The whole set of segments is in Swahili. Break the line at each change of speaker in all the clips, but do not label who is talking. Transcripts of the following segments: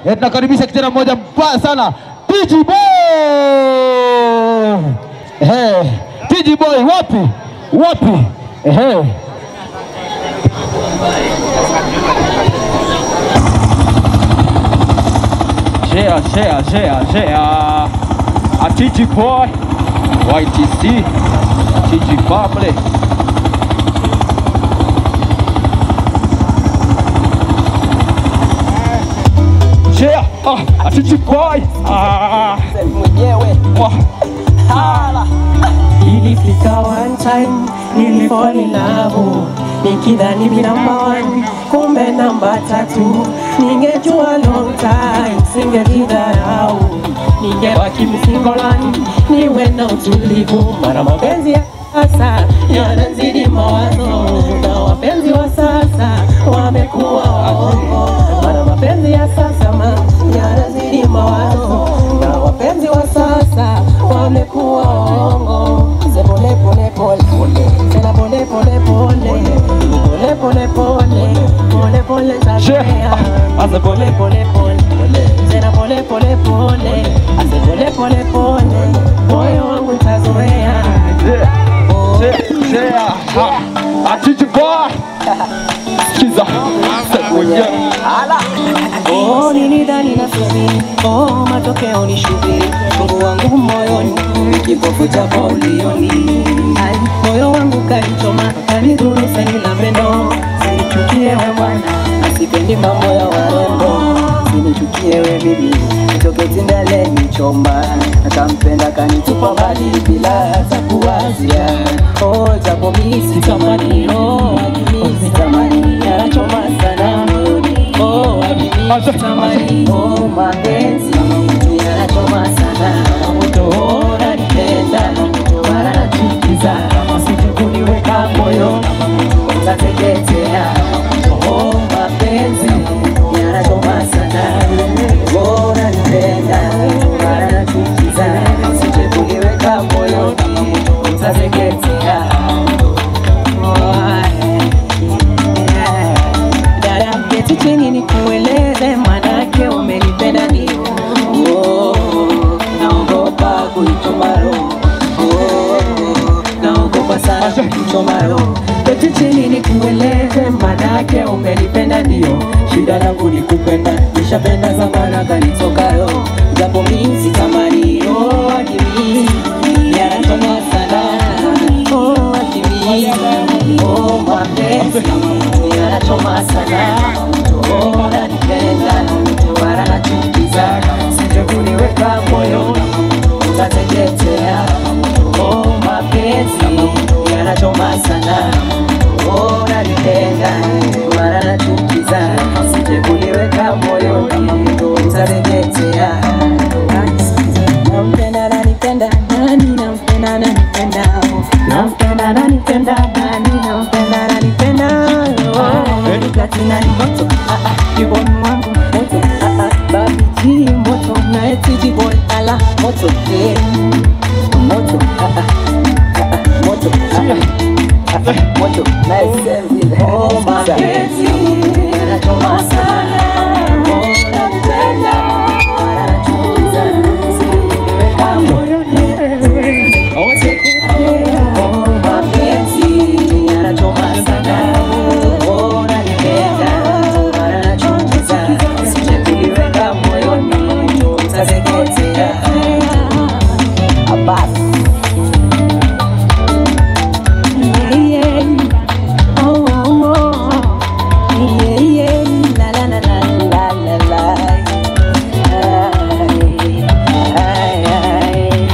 Eh, tunakaribisha kijana mmoja mbaya sana TG Boy. Eh, TG Boy wapi? Wapi? Eh.
Share, share, share, share. A TG boy, YTC, TG family. Share, ah, a TG boy. Ah,
mwenyewe
wah.
hala ilifika one time nilifall in love nikidhani mi namba one kumbe namba tatu ningejua long time singejidharau ningebaki msingolani niwe na utulivu mara mapenzi ya sasa yanazidi mawazo na wapenzi wa sasa wamekuwa waongo mara mapenzi ya sasa ma yanazidi mawazo na wapenzi wa sasa wamekuwa waongo Se pole pole pole tena pole pole pole pole pole pole pole pole tazea ase pole pole pole tena pole pole pole ase pole pole pole moyo wangu tazoea
Share, share, ah, a TG boy. Sikiza, sema mwenyewe.
Oh, nilidhani nasubiri, oh, matokeo ni shubiri, Mungu wangu moyoni, kipofu cha paulioni, Ai, moyo wangu kanichoma, kanidhuru sani la pendo, sinichukie we bwana, asipendi mambo ya warembo, sinichukie we bibi, nitoke tindale nichoma, nakampenda kanitupa mbali bila hata kuwazia, oh, japo mi sitamani, oh, mi sitamani, yanachoma sana moyoni, oh,
Acha.
Tamani, oh mapenzi yanachoma sana, moto unanipenda, mara nachukiza, usije kuniweka moyo, utateketea. Oh mapenzi yanachoma sana, oh unanipenda, mara nachukiza, usije kuniweka moyo, utateketea. Dada, keti chini nikueleze, manake umenipenda ndio. Oh, naogopa kuichoma roho. Oh, naogopa sana kuichoma roho. Keti chini nikueleze, manake umenipenda ndio. Shida yangu ni kupenda, nishapenda zamana kanitoka roho. Japo mimi sitamani, oh, akili yanachoma sana. Oh, akili, oh, mapenzi yanachoma sana. Oh, nanipenda, mara nachukiza, sije kuniweka moyo, utateketea. Oh, mapenzi yanachoma sana. Oh, nanipenda, mara nachukiza, sije kuniweka moyo, utateketea. Nampenda, nanipenda, nani nampenda, nanipenda, nampenda, nanipenda, nani nampenda, nanipenda, oh, Katina ni moto, ah ah, kiboni mwangu moto, ah ah, babi G moto, na eti boy ala moto, eh, moto, ah ah, ah ah, moto, ah ah, ah ah, moto, na eti oh mapenzi yanachoma sana, oh napenda, anachukiza, sikuweka moyoni, oh mapenzi yanachoma sana, oh nanipenda, anachukiza, sije kuliweka moyoni, utateketea. Abas. Yeah, yeah. Oh, oh, oh. Yeah, yeah. La, la, la, la, la, la, la. Ay, ay, ay.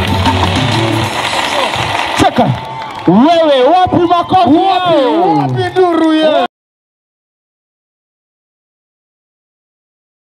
Cheka. Wewe wapi makofi? Wapi? Wapi nduru ye?